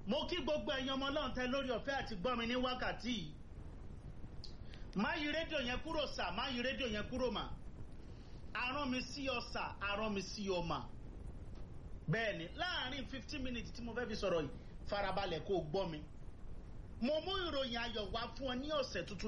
mo kí gbogbo ẹ̀yin ọmọ ọlọ́run tẹ lórí ọ̀fẹ́ àti gbọ́ mi ní wákàtí yìí má yí rédíò yẹn kúrò sà má yí rédíò yẹn kúrò mà arán mi sí ọ sà arán mi sí ọ mà bẹ́ẹ̀ ni láàrin fifteen minutes tí mo fẹ́ fi sọ̀rọ̀ yìí farabalẹ̀ kó o gbọ́ mi mo mú ìròyìn ayọ̀ wá fún ọ ní ọ̀sẹ̀ tuntun